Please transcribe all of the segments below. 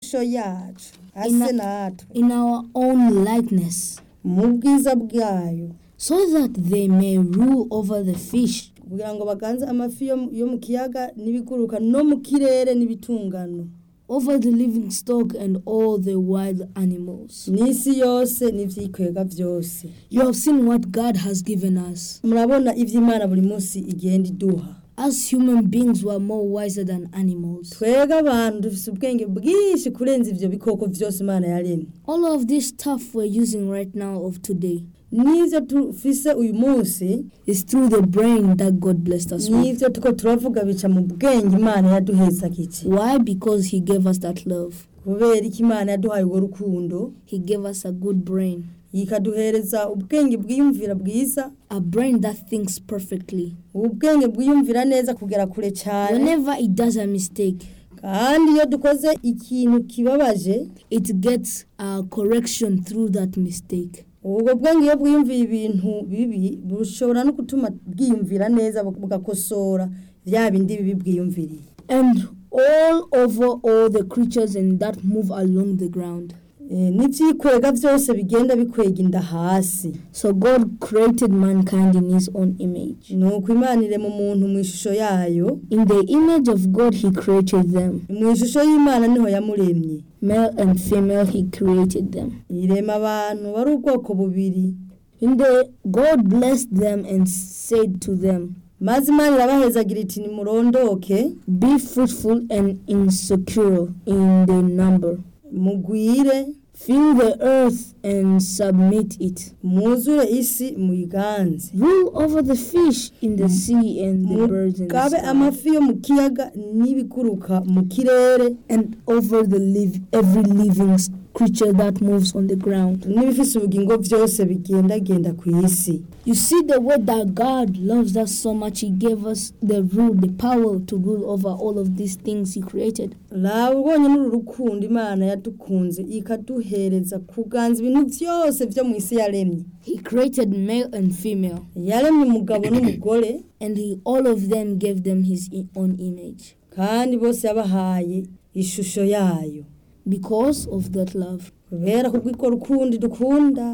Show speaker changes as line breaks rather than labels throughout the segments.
ishusho yacu ase
Ina-
natwe
in our own likeness,
mu bwiza bwayo
so that they may rule over the fish,
kugira ngo baganze amafi yo mu- yo mu kiyaga n'ibiguruka no mu kirere n'ibitungano
over the living stock and all the wild animals.
n'isi yose n'ivyikwega vyose
You have seen what God has given us.
murabona ivy'imana buri munsi igenda iduha
As human beings, we are more wiser than animals.
twebwe abantu dufise ubwenge bwinshi kurenza ivyo bikoko vyose imana yaremye
All of this stuff we're using right now of today
n'ivyo dufise uyu munsi
is through the brain that God blessed us with.
n'ivyo tuko turavuga bica mu bwenge imana yaduheza kici
Why? Because He gave us that love.
kubera iki imana yaduhaye urwo rukundo
He gave us a good brain,
ikaduhereza ubwenge bwiyumvira bwiza
a brain that thinks perfectly.
ubwenge bwiyumvira neza kugera kure cyane
Whenever it does a mistake,
kandi iyo dukoze ikintu kibabaje
it gets a correction through that mistake.
ubwo bwenge iyo bwiyumviye ibintu bibi bushobora no gutuma bwiyumvira neza bugakosora bya bindi bibi bwiyumviriye
And all over all the creatures and that move along the ground.
Eh, n'ivyikwega byose bigenda bikwega inda hasi
So God created mankind in his own image.
ni uko imana irema umuntu mu ishusho yayo
In the image of God he created them.
mu ishusho y'imana niho yamuremye
Male and female he created them.
irema abantu bari ubwoko bubiri
In the God blessed them and said to them,
maze imana irabahezagira iti nimurondoke
Be fruitful and insecure in the number.
mugwire
Fill the earth and submit it.
mwuzure isi muyiganze
Rule over the fish in the sea and the birds in the
mugabe
sky.
amafi yo mu kiyaga n'ibiguruka mu kirere
and over the live every living s- creature that moves on the ground.
n'ibifise ubugingo byose bigendagenda ku isi
You see the way that God loves us so much, He gave us the rule, the power to rule over all of these things He created.
raba ubonye n'uru rukundo imana yadukunze ikaduhereza kuganza ibintu byose byo mu isi yaremye
He created male and female,
yaremye umugabo n'umugore
and He all of them gave them His i- own image
kandi bose yabahaye ishusho yayo
because of that love.
kubera kubw'iko rukundo dukunda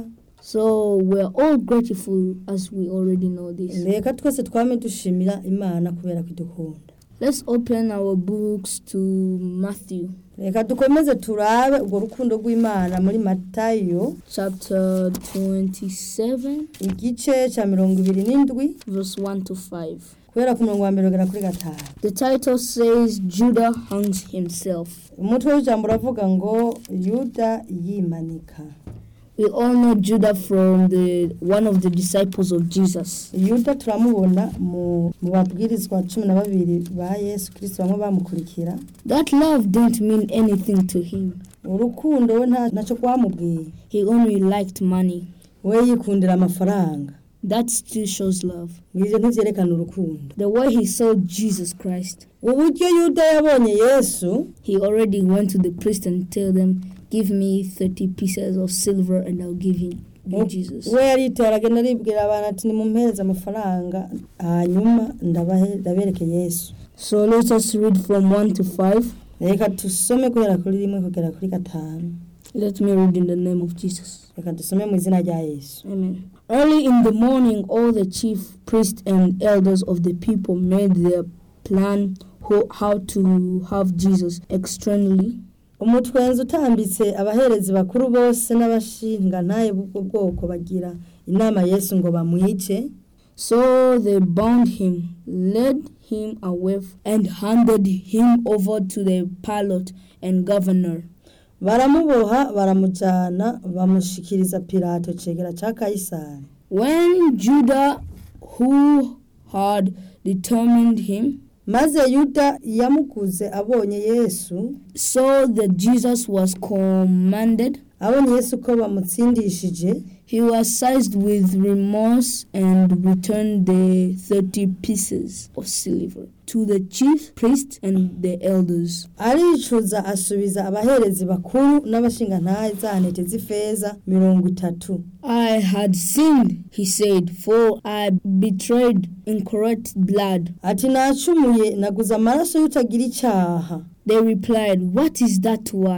So we're all grateful as we already know this.
reka twese twame dushimira imana kubera ko idukunda
Let's open our books to Matthew
reka dukomeze turabe urwo rukundo rw'imana muri matayo
chapter 27,
igice cya mirongo ibiri n'indwi
verse 1 to 5.
kubera ku murongo wa mbere ugera kuri gatanu
The title says Judah hangs himself.
umutwe w'ijambo uravuga ngo yuda yimanika
We all know Judah from the one of the disciples of Jesus.
yuda turamubona mu mu babwirizwa cumi na babiri ba yesu kirisito bamwe bamukurikira
That love didn't mean anything to him.
urukundo we nta ntacyo rwamubwiye
He only liked money.
we yikundira amafaranga
That still shows love.
ibyo ntibyerekana urukundo
The way he saw Jesus Christ,
uburyo yuda yabonye yesu
he already went to the priest and tell them, "Give me thirty pieces of silver, and I'll give him you Jesus."
we yaritora aragenda aribwira abantu ati nimumpereze amafaranga hanyuma ndabahe- ndabereke yesu
So let us read from one to five.
reka dusome guhera kuri rimwe kugera kuri gatanu
Let me read in the name of Jesus.
reka dusome mu izina rya yesu
Amen. Early in the morning, all the chief priests and elders of the people made their plan ho- how to have Jesus externally.
umutwenzi utambitse abaherezi bakuru bose n'abashingantahe b'ubwo bwoko bagira inama yesu ngo bamwice
So they bound him, led him away, and handed him over to the pilot and governor.
baramuboha baramujyana bamushikiriza pilato cegera cya kayisari
When Judah, who had determined him,
maze yuda yamuguze abonye yesu
saw that Jesus was commanded,
abonye yesu ko bamutsindishije
he was seized with remorse and returned the thirty pieces of silver to the chief priest and the elders.
aricuza asubiza abaherezi bakuru n'abashingantahe za ntete z'ifeza mirongo itatu
I had sinned, he said, for I betrayed incorrect blood.
ati nacumuye naguze amaraso y'utagira icyaha
They replied, What is that to us?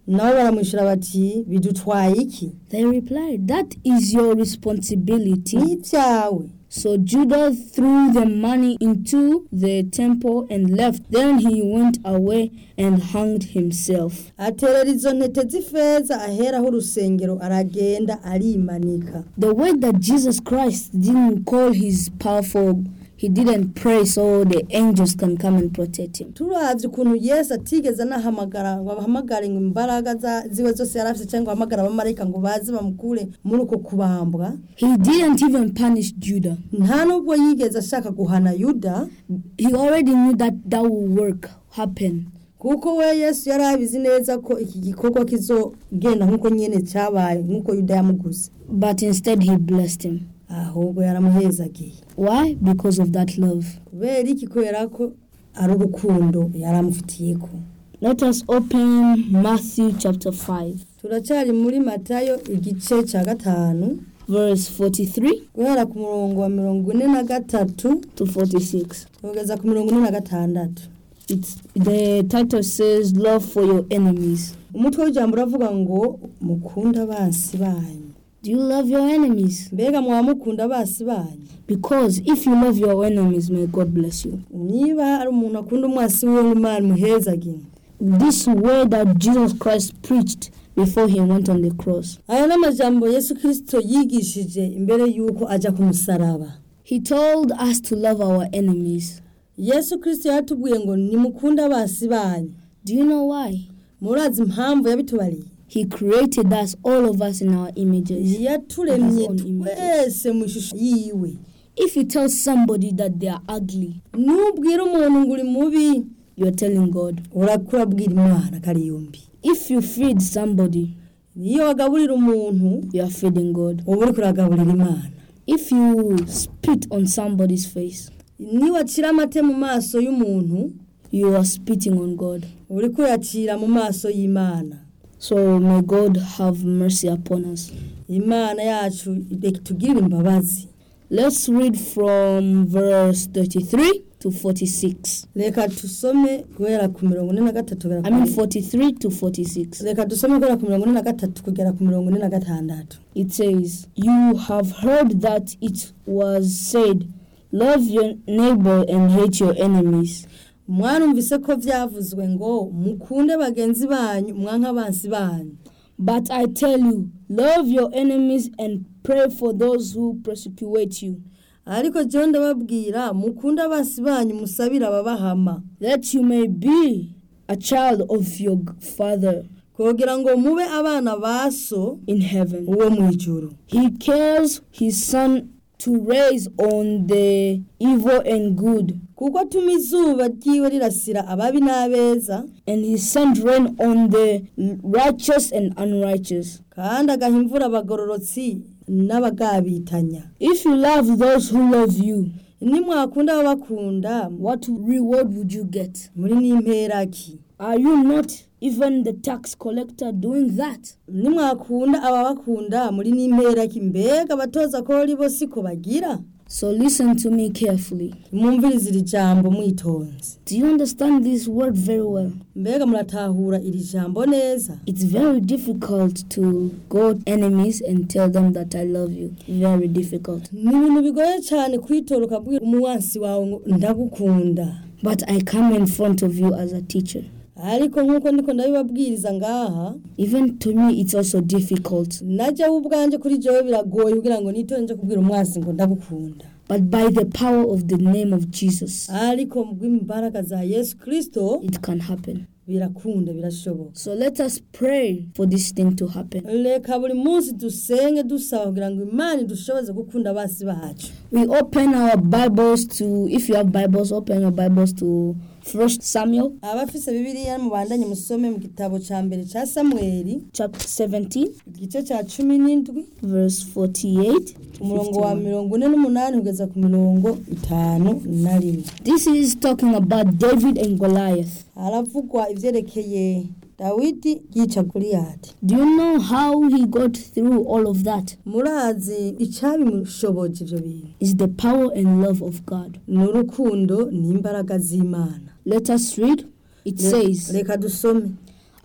nabo baramwishyura bati bidutwaye iki
They replied, That is your responsibility.
ni ibyawe
So Judah threw the money into the temple and left. Then he went away and hanged himself.
aterera izo ntete z'ifeza aheraho urusengero aragenda arimanika
The way that Jesus Christ didn't call his powerful, he didn't pray so the angels can come and protect him.
turavye ukuntu yesu atigeze anahamagara ngo abahamagare ngo imbaraga za- ziwe zose yari afite cyangwa ahamagara abamarayika ngo baze bamukure muri uko kubambwa
He didn't even punish Judah.
nta nubwo yigeze ashaka guhana yuda
He already knew that that would work, happen.
kuko we yesu yari abizi neza ko iki gikorwa kizogenda nk'uko nyene cyabaye nk'uko yuda yamuguze
But instead, he blessed him.
ahubwo yaramuhezagiye
Why? Because of that love.
kubera iki kubera ko ari urukundo yari amufitiyeko
Let us open Matthew chapter 5,
turacyari muri matayo igice cya gatanu
verse 43
guhera ku murongo wa mirongo ine na gatatu
to 46.
kugeza ku mirongo ine na gatandatu
It's the title says love for your enemies.
umutwe w'ijambo uravuga ngo mukunda abansi banyu
Do you love your enemies?
mbega mwaba mukunda abansi banyu
Because if you love your enemies, may God bless you.
niba ari umuntu akunda umwasi wiwe imana muhezagire
This way that Jesus Christ preached before he went on the cross.
aya ni amajambo yesu kirisito yigishije imbere y'uko ajya ku musaraba
He told us to love our enemies.
yesu kirisito yatubwiye ngo nimukunde abansi banyu
Do you know why?
murazi impamvu yabitubariye
He created us, all of us, in our images.
yaturemye
His own images.
twese mu ishusho yiwe
If you tell somebody that they are ugly,
nubwira umuntu ngo uri mubi
you're telling God.
urakurabwira imana ko ari yombi
If you feed somebody,
iyo wagaburira umuntu
you are feeding God.
uba uri kuragaburira imana
If you spit on somebody's face,
niyo wacira amate mu maso y'umuntu
you are spitting on God.
uba uri kuyacira mu maso y'imana
So may God have mercy upon us.
imana yacu itugirire imbabazi
Let's read from verse 33 to 46.
reka dusome guhera ku mirongo ine na gatatu kugera
I mean
ku-
43 to 46.
reka dusome guhera ku mirongo ine na gatatu kugera ku mirongo ine na gatandatu
It says, You have heard that it was said, Love your neighbor and hate your enemies.
mwarumvise ko byavuzwe ngo mukunde bagenzi banyu mwanka abansi banyu
But I tell you, love your enemies and pray for those who persecute you,
ariko jyewe ndababwira mukunde abansi banyu musabire ababahama
that you may be a child of your g- Father
kugira ngo mube abana ba so
in heaven.
uwo mu ijuru
He cares his Son to raise on the evil and good,
kuko atuma izuba ryiwe rirasira ababi n'abeza
and he sent rain on the righteous and unrighteous.
kandi agaha imvura abagororotsi n'abagabitanya
If you love those who love you,
nimwakunda ababakunda
what reward would you get?
muri n'imperaki
Are you not even the tax collector doing that?
nimwakunda ababakunda muri n'imperaki mbega abatoza ko bo siko bagira
So listen to me carefully.
mwumvirize iri jambo mwitonze
Do you understand this word very well?
mbega muratahura iri jambo neza
It's very difficult to go enemies and tell them that I love you. Very difficult.
ni ibintu bigoye cyane kwitora ukabwira umuwansi wawe ngo ndagukunda
But I come in front of you as a teacher.
ariko nk'uko ndiko ndabibabwiriza ngaha
Even to me, it's also difficult.
najyaho ubwanjye kuri jewe biragoye kugira ngo nitore nje kubwira umwansi ngo ndagukunda
But by the power of the name of Jesus,
ariko mu bw'imbaraga za yesu kirisito
it can happen.
birakunda birashoboka
So let us pray for this thing to happen.
reka buri munsi dusenge dusaba kugira ngo imana idushoboze gukunda abasi bacu
We open our Bibles to, if you have Bibles, open your Bibles to First Samuel
abafise bibiliya mubandanye musome mu gitabo cya mbere cya samweli
chapter 17,
igice cya cumi n'indwi
verse 48. to
umurongo wa
51.
mirongo ine n'umunani kugeza ku mirongo itanu na rimwe
This is talking about David and Goliath.
haravugwa ibyerekeye dawidi yica goliyati
Do you know how he got through all of that?
murazi icyabimushoboje ibyo bintu
It's the power and love of God.
ni urukundo n'imbaraga z'imana
Let us read. It
Le-
says,
reka dusome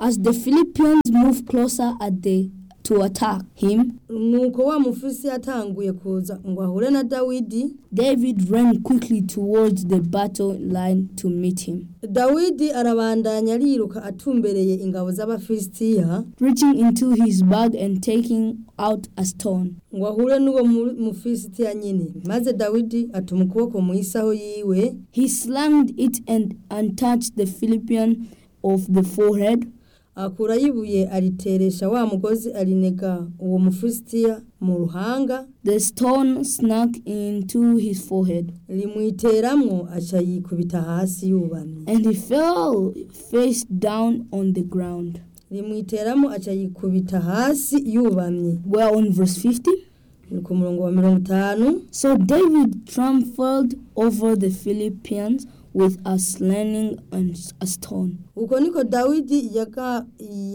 As the Philippians moved closer at the to attack him,
nuko wa mufisi yatanguye kuza ngo ahure na dawidi
David ran quickly towards the battle line to meet him.
dawidi arabandanya ariruka atumbereye ingabo z'abafilisitiya
Reaching into his bag and taking out a stone,
ngo ahure n'uwo mu- mufilisitiya nyine maze dawidi atuma ukuboko mu isaho yiwe
he slanged it and untouched the Philippian of the forehead.
akurayo ibuye ariteresha wa mugozi arinega uwo mufilisitiya mu ruhanga
The stone snuck into his forehead,
rimwiteramwo aca yikubita hasi yubamye
and he fell face down on the ground.
rimwiteramo aca yikubita hasi yubamye
We're on verse 50.
ni ku murongo wa mirongo itanu
So David trampled over the Philippians with a sling and a stone.
uko niko dawidi yaga-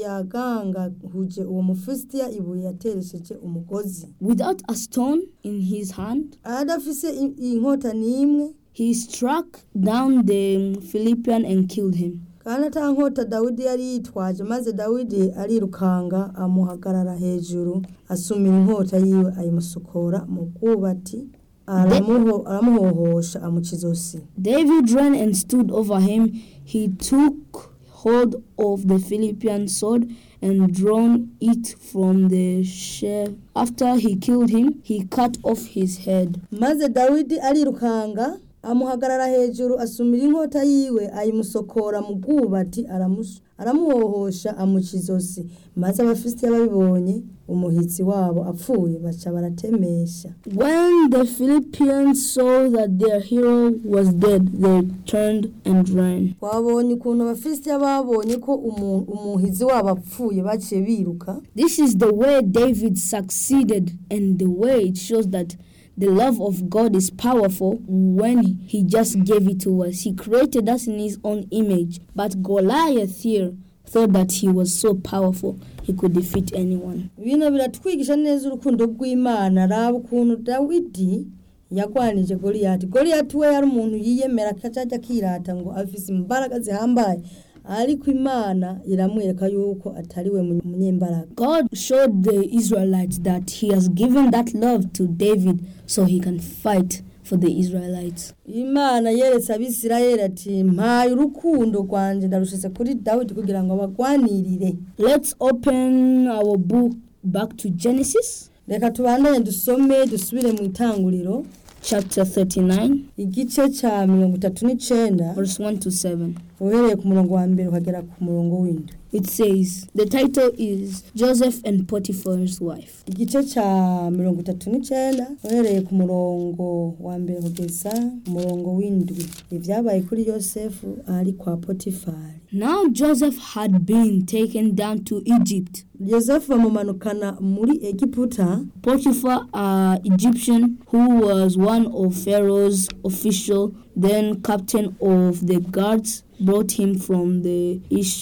yagangahuje uwo mufilisitiya ibuye yateresheje umugozi
Without a stone in his hand,
adafise i- inkota n'imwe
he struck down the Philippian and killed him.
kandi ata nkota dawidi yari yitwaje maze dawidi arirukanga amuhagarara hejuru asumira inkota yiwe ayimusokora mu bwubati aramuho- aramuhohosha amuca izosi
David ran and stood over him. He took hold of the Philippian sword and drawn it from the sheath. After he killed him, he cut off his head.
maze dawidi arirukanga amuhagarara hejuru asumira inkota yiwe ayimusokora mu bwubati aramus- aramuhohosha amuca izosi maze abafilisitiya babibonye umuhitsi wabo apfuye baca baratemesha
When the Philippians saw that their hero was dead, they turned and ran.
twabonye ukuntu abafilisitiya babonye ko umu- umuhizi wabo apfuye baciye biruka
This is the way David succeeded, and the way it shows that the love of God is powerful when He just gave it to us. He created us in His own image. But Goliath here thought that he was so powerful he could defeat anyone.
bino biratwigisha neza urukundo rw'imana raba ukuntu dawidi yagwanije goliyati goliyati we yari umuntu yiyemera akajya akirata ngo afise imbaraga zihambaye ariko imana iramwereka yuko atari we munyembaraga
God showed the Israelites that He has given that love to David so he can fight for the Israelites.
imana yeretse abisirayeli ati mpaye urukundo rwanje ndarushitse kuri dawidi kugira ngo abagwanirire
Let's open our book back to Genesis
reka tubandanye dusome dusubire mu itanguriro
chapter 39,
igice cya mirongo itatu n'icenda
verse 1 to 7.
uhereye ku murongo wa mbere ukagera ku murongo w'indwi
It says, the title is Joseph and Potiphar's wife.
igice cya mirongo itatu n'icenda uhereye ku murongo wa mbere kugeza ku murongo w'indwi ibyabaye kuri yosefu ari kwa potifari
Now Joseph had been taken down to Egypt.
yosefu bamumanukana muri egiputa
Potiphar, an Egyptian who was one of Pharaoh's official, then captain of the guards, brought him from the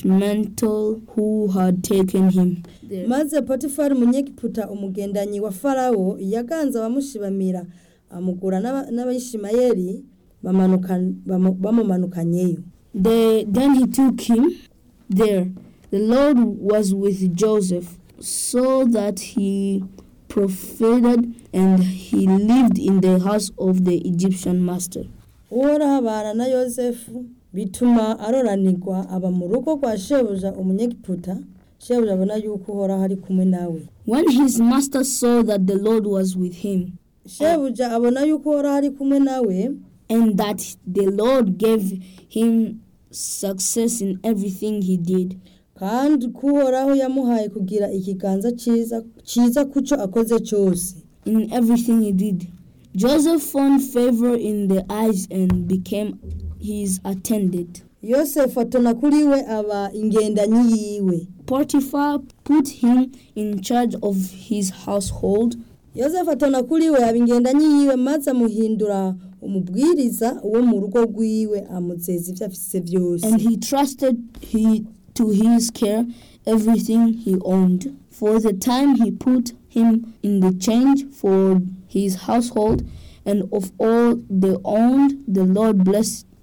Ishmael who had taken him there.
maze potifari umunyegiputa umugendanyi wa farawo yaganze abamushibamira amugura n'aba- n'abayishimayeli bamanuka- bamu- bamumanukanyeyo
They, then he took him there. The Lord was with Joseph, so that he profited and he lived in the house of the Egyptian master.
uhoraho abana na yosefu bituma aroranirwa aba mu rugo rwa shebuja umunyegiputa shebuja abona yuko uhoraho ari kumwe nawe
When his master saw that the Lord was with him,
shebuja abona yuko uhoraho ari kumwe nawe
and that the Lord gave him success in everything he did,
kandi ko uhoraho yamuhaye kugira ikiganza cyiza cyiza ku cyo akoze cyose
in everything he did, Joseph found favor in the eyes and became his attendant.
yosefu atona kuri we aba ingendanyi yiwe
Potiphar put him in charge of his household,
yosefu atona kuri we aba ingendanyi yiwe maze amuhindura umubwiriza wo mu rugo rwiwe amuzeza ibyo afise byose
and he trusted he to his care everything he owned. For the time he put him in the change for his household, and of all they owned, the Lord blessed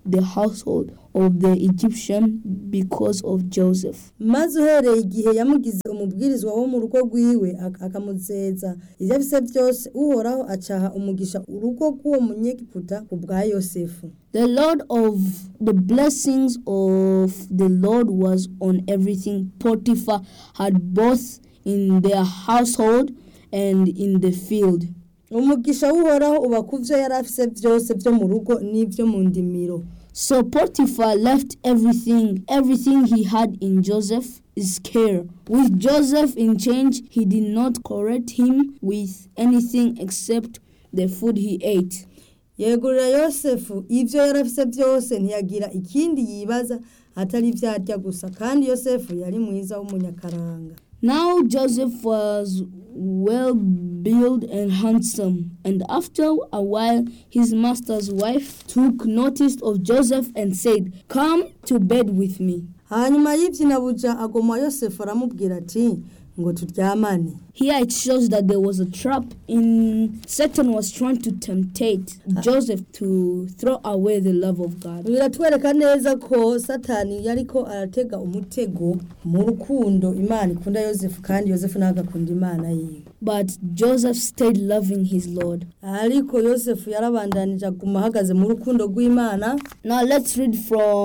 the household of the Egyptian because of Joseph.
maze uhereye igihe yamugize umubwirizwa wo mu rugo rwiwe ak- akamuzeza ivyo afise byose uhoraho acaha umugisha urugo rw'uwo munyegiputa ku bwa yosefu
The Lord of the blessings of the Lord was on everything Potiphar had both in their household and in the field.
umugisha w'uhoraho uba ku vyo yari afise vyose vyo mu rugo n'ivyo mu ndimiro
So Potiphar left everything, everything he had in Joseph's care. With Joseph in charge, he did not correct him with anything except the food he ate.
yegurira yosefu ivyo yari afise vyose ntiyagira ikindi yibaza atari ivyo arya gusa kandi yosefu yari mwiza w'umunyakaranga
Now Joseph was well built and handsome, and after a while his master's wife took notice of Joseph and said, Come to bed with me.
hanyuma y'ivyinabuja agoma yosefu aramubwira ati ngo turyamane
Here it shows that there was a trap in Satan was trying to temptate Joseph to throw away the love of God.
biratwereka neza ko satani yariko aratega umutego mu rukundo imana ikunda yosefu kandi yosefu nawe agakunda imana yiwe
But Joseph stayed loving his Lord.
ariko yosefu yarabandanije aguma ahagaze mu rukundo rw'imana
Now let's read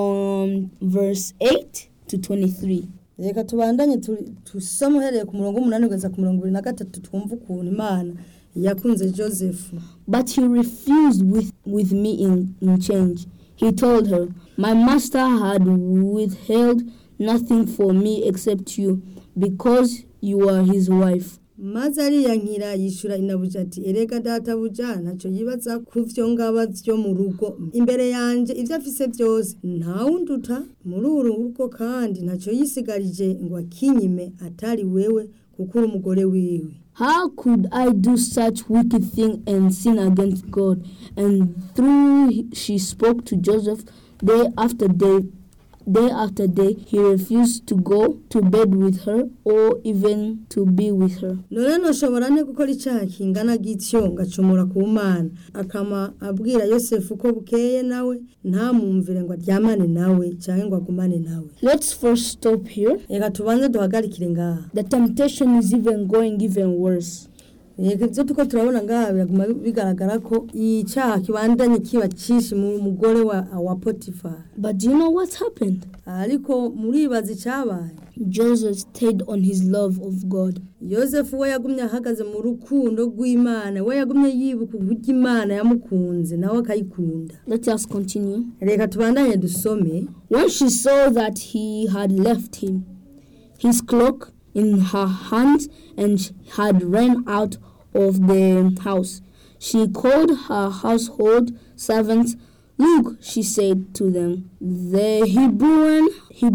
from verse 8 to 23.
reka tubandanye tu- tusome uhereye ku murongo w'umunani kugeza ku mirongo ibiri na gatatu twumve ukuntu imana yakunze josefu
But he refused with, with me in, in change. He told her, My master had withheld nothing for me except you, because you are his wife.
maze ariyankira yishura inabuja ati erega databuja ntacyo yibaza ku vyo ngaba vyo mu rugo imbere yanje ivyo afise vyose ntawunduta muri uru rugo kandi ntacyo yisigarije ngo akinyime atari wewe kuko uri umugore wiwe
How could I do such wicked thing and sin against God? And through she spoke to Joseph day after day, day after day, he refused to go to bed with her or even to be with her.
none noshobora ne gukora icaha kingana gityo ngacumura ku mana akama abwira yosefu ko bukeye nawe ntamwumvire ngo aryamane nawe canke ngo agumane nawe
Let's first stop here.
reka tubanze duhagarikire ngaha
The temptation is even going even worse.
Yego ibyo tuko turabona ngaha biraguma bigaragara ko icyaha kibandanye kiba cyinshi mu mugore wa, wa Potiphar
But do you know what happened?
ariko muribaza icyabaye
Joseph stayed on his love of God.
yosefu we yagumye ahagaze mu rukundo rw'imana we yagumye yibuka uburyo imana yamukunze nawe akayikunda
Let us continue.
reka tubandanye dusome
When she saw that he had left him, his cloak in her hands, and sh- had ran out of the house, she called her household servants. Look, she said to them, the Hebrewan,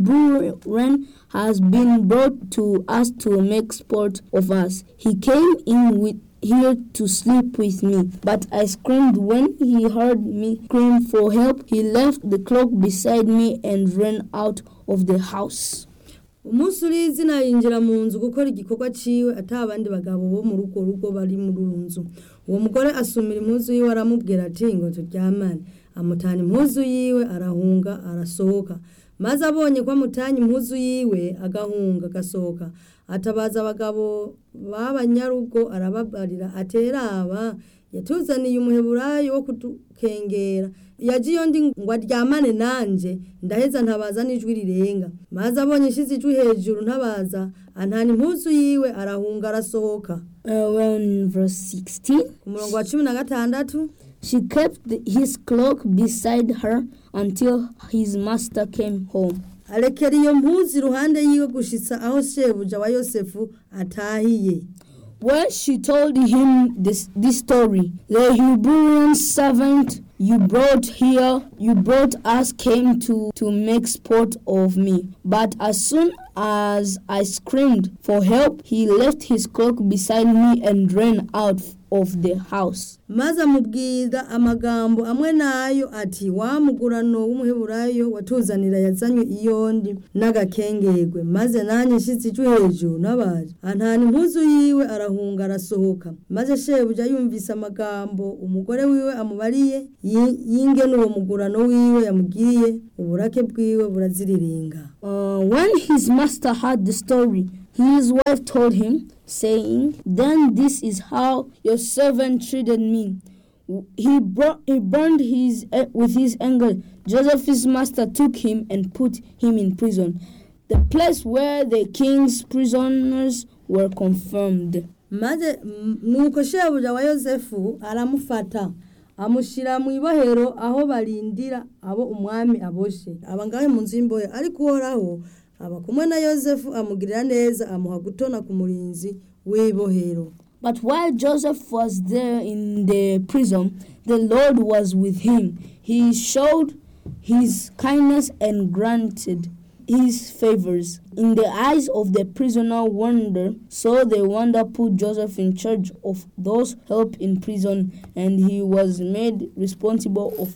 Hebrewan has been brought to us to make sport of us. He came in with here to sleep with me. But I screamed when he heard me scream for help. He left the cloak beside me and ran out of the house.
umunsi uri izina yinjira mu nzu gukora igikorwa ciwe ata abandi bagabo bo mu rugo rugo bari muri uru nzu uwo mugore asumira impuzu yiwe aramubwira ati ngo turyamane amutana impuzu yiwe arahunga arasohoka maze abonye ko amutanye impuzu yiwe agahunga agasohoka atabaza abagabo b'abanyarugo arababarira ateraba yatuzaniye umuheburayo wo kudukengera yagiye undi ngo aryamane nanje ndaheza ntabaza n'ijwi rirenga maze abonye ishize ijwi hejuru ntabaza antana impuzu yiwe arahunga arasohoka
Uh, well, in verse 16,
ku murongo wa cumi na gatandatu
she kept the, his cloak beside her until his master came home.
arekera iyo mpuzu iruhande yiwe gushitsa aho shebuja wa yosefu atahiye
When she told him this, this story, the Hebrew servant you brought here, you brought us, came to, to make sport of me. But as soon as I screamed for help, he left his cloak beside me and ran out of the house.
maze amubwira amagambo amwe nayo ati wa mugurano w'umuheburayo watuzanira yazanywe iyondi n'agakengerwe maze nanjye nshyitse ijwi hejuru n'abaje antana impuzu yiwe arahunga arasohoka maze shebuja yumvise amagambo umugore wiwe amubariye yi- yingene uwo mugurano umuhano wiwe yamugiriye uburake bwiwe buraziriringa
Uh, when his master heard the story, his wife told him, saying, Then this is how your servant treated me. He, brought, he burned his eh, with his anger. Joseph's master took him and put him in prison, the place where the king's prisoners were confirmed.
maze mm, nuko shebuja wa yosefu aramufata amushyira mu ibohero aho barindira abo umwami aboshe aba ngahe mu nzu y'imbohe ariko uhoraho aba kumwe na yosefu amugirira neza amuha gutona ku murinzi w'ibohero
But while Joseph was there in the prison, the Lord was with him. He showed his kindness and granted his favors in the eyes of the prisoner wonder. So the wonder put Joseph in charge of those held in prison, and he was made responsible of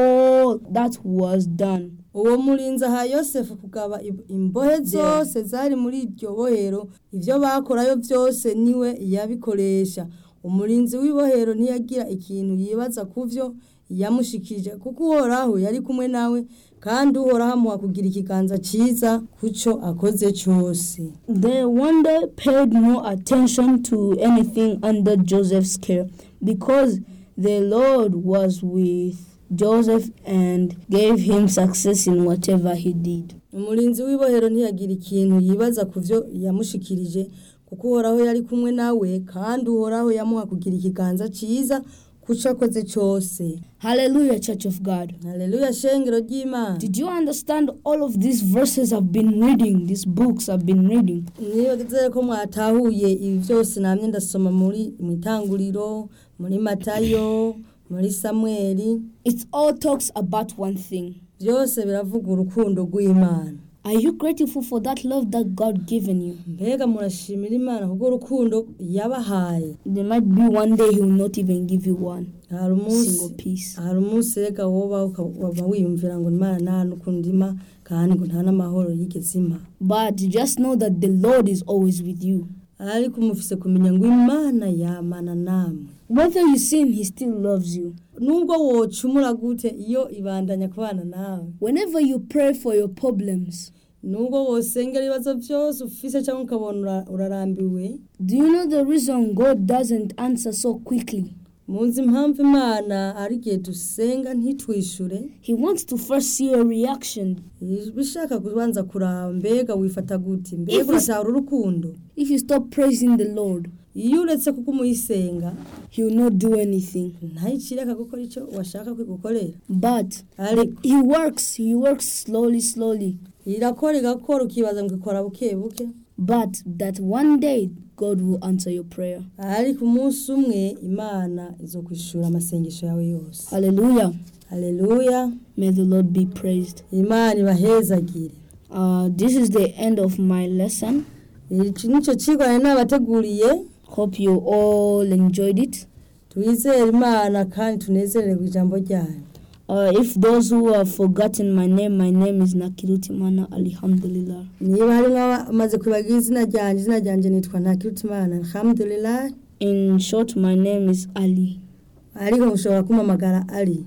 all that was done.
uwo murinzi aha yosefu kugaba ib- imbohe zose zari muri iryo bohero ibyo bakorayo byose niwe yabikoresha umurinzi w'ibohero ntiyagira ikintu yibaza ku byo yamushikije kuko uhoraho yari kumwe nawe kandi uhoraho amuha kugira ikiganza cyiza ku cyo akoze cyose
The wonder paid no attention to anything under Joseph's care because the Lord was with Joseph and gave him success in whatever he did.
umurinzi w'ibohero ntiyagira ikintu yibaza ku byo yamushikirije kuko uhoraho yari kumwe nawe kandi uhoraho yamuha kugira ikiganza cyiza ku cyo akoze cyose
Hallelujah, Church of God.
haleluya shengero ry'imana
Did you understand all of these verses I've been reading, these books I've been reading?
niyo nizere ko mwatahuye ibi byose namye ndasoma muri mu itanguriro muri matayo muri samweli
It all talks about one thing.
byose biravuga urukundo rw'imana
Are you grateful for that love that God given you?
mbega murashimira imana kubwo urukundo yabahaye
There might be one day He will not even give you one
hari umunsi
single piece.
hari umunsi reka woba ukaba wiyumvira ngo imana nta n'ukundi ima kandi ngo nta n'amahoro yigeze ima
But just know that the Lord is always with you.
ariko umufise kumenya ngo imana yamana namwe
Whether you sin, He still loves you.
nubwo wocumura gute iyo ibandanya kubana nawe
Whenever you pray for your problems,
nubwo wosengera ibibazo byose ufise cyangwa ukabona ura- urarambiwe
do you know the reason God doesn't answer so quickly?
muzi impamvu imana ari igihe dusenga ntitwishure
He wants to first see a reaction.
bishaka kubanza kuraba mbega wifata gute
If
mbega
it's-
uratahura urukundo
If you stop praising the Lord,
iyo uretse kuko umuyisenga
He will not do anything.
ntayicireka gukora icyo washaka kwigukorera
But
ariko
He works, He works slowly, slowly.
irakora igakora ukibaza ngo ikora buke buke
But that one day God will answer your prayer.
ariko umunsi umwe imana izo kwishura amasengesho yawe yose
Hallelujah.
haleluya
May the Lord be praised.
imana ibahezagire
Uh, this is the end of my lesson.
iki nicyo kigo nari nabateguriye
Hope you all enjoyed it.
twizere imana kandi tunezererwe ijambo ryayo
Uh, if those who have forgotten my name, my name is Nakiruti Mana Alhamdulillah.
niba harimo abamaze kwibagira izina ryanjye izina ryanjye nitwa ntakirutimana alhamdulillah
In short, my name is Ali.
ariko mushobora kumpamagara ari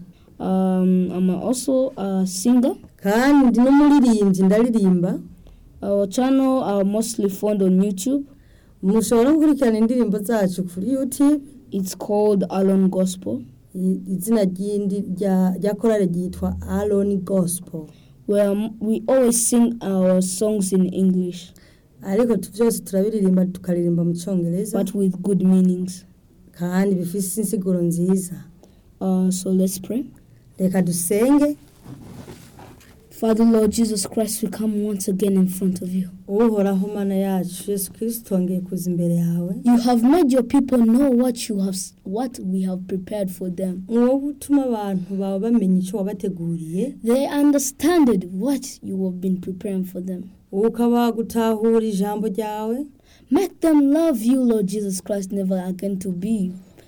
Um, I'm also a singer.
kandi ndi n'umuririmbyi ndaririmba
Our channel are mostly found on YouTube.
mushobora gukurikirana indirimbo zacu kuri youtube
It's called Alon Gospel,
I- izina ry'indi rya rya korale ryitwa aron gospel
where m- we always sing our songs in English,
ariko tu- byose turabiririmba tukaririmba mu cyongereza
but with good meanings.
kandi bifite insiguro nziza
Uh, so let's pray.
reka dusenge
Father Lord Jesus Christ, we come once again in front of you.
uhoraho mana yacu yesu kirisito twongeye kuza imbere yawe
You have made your people know what you have, s- what we have prepared for them.
wowe utuma abantu bawe bamenya icyo wabateguriye
They understood what you have been preparing for them.
wowe ukaba gutahura ijambo ryawe
Make them love you, Lord Jesus Christ, never again to be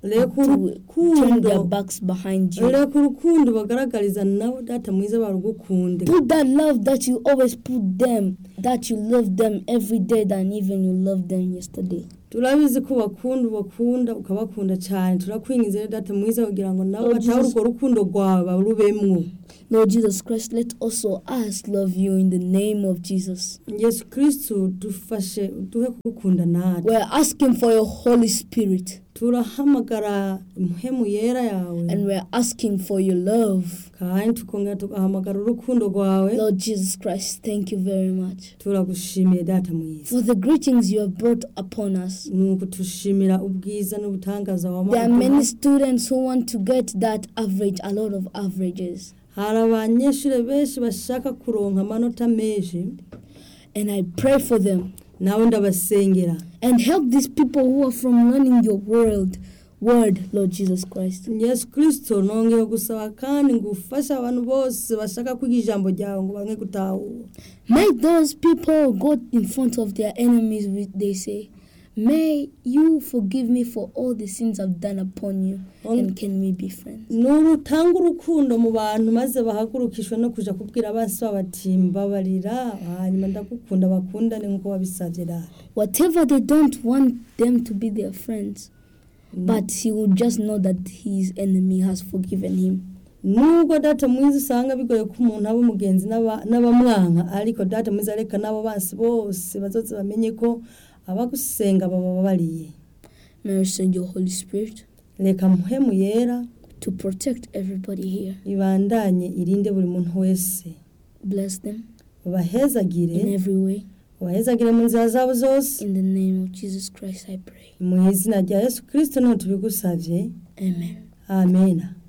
reka
to turn their
urukundo
backs behind you.
reka urukundo bagaragariza nabo data mwiza barugukunde
Put that love that you always put them, that you love them every day than even you loved them yesterday.
turabizi ko bakunda ubakunda ukabakunda cyane turakwingiza rero data mwiza kugira ngo nabo
Lord
batahe
Jesus.
urwo rukundo rwawe barubemwo
Lord Jesus Christ, let also us love you in the name of Jesus.
yesu kirisitu dufashe duhe kugukunda natwe
We're asking for your Holy Spirit
turahamagara impemu yera yawe
and we're asking for your love.
kandi tukongera tugahamagara urukundo rwawe
Lord Jesus Christ, thank you very much
turagushimiye data mwiza
for the greetings you have brought upon us.
ni ukutushimira ubwiza n'ubutangaza
There are
wamaduha
many students who want to get that average, a lot of averages.
hari abanyeshuri benshi bashaka kuronka amanota menshi
And I pray for them
nawe ndabasengera
and help these people who are from learning your world, word, Lord Jesus Christ.
yesu kirisito nongeye gusaba kandi ngo ufashe abantu bose bashaka kwiga ijambo ryawe ngo bamwe gutahura
Make those people go in front of their enemies, with they say, May you forgive me for all the sins I've done upon you, and can we be friends?
nurutanga urukundo mu bantu maze bahagurukishwe no kuja kubwira abansi babo bati mbabarira hanyuma ndagukunda bakundane nk'uko wabisabye rara
Whatever they don't want them to be their friends, but he will just know that his enemy has forgiven him.
nubwo data mwiza usanga bigoye ko umuntu aba umugenzi n'aba- n'abamwanka ariko data mwiza reka n'abo bansi bose bazoze bamenye ko abagusenga bababariye
May I send your Holy Spirit
reka muhemu yera
to protect everybody here.
ibandanye irinde buri muntu wese
Bless them
ubahezagire
in every way.
ubahezagire mu nzira zabo zose
In the name of Jesus Christ, I pray.
mu izina rya yesu kirisito niho tubigusabye
Amen.
amena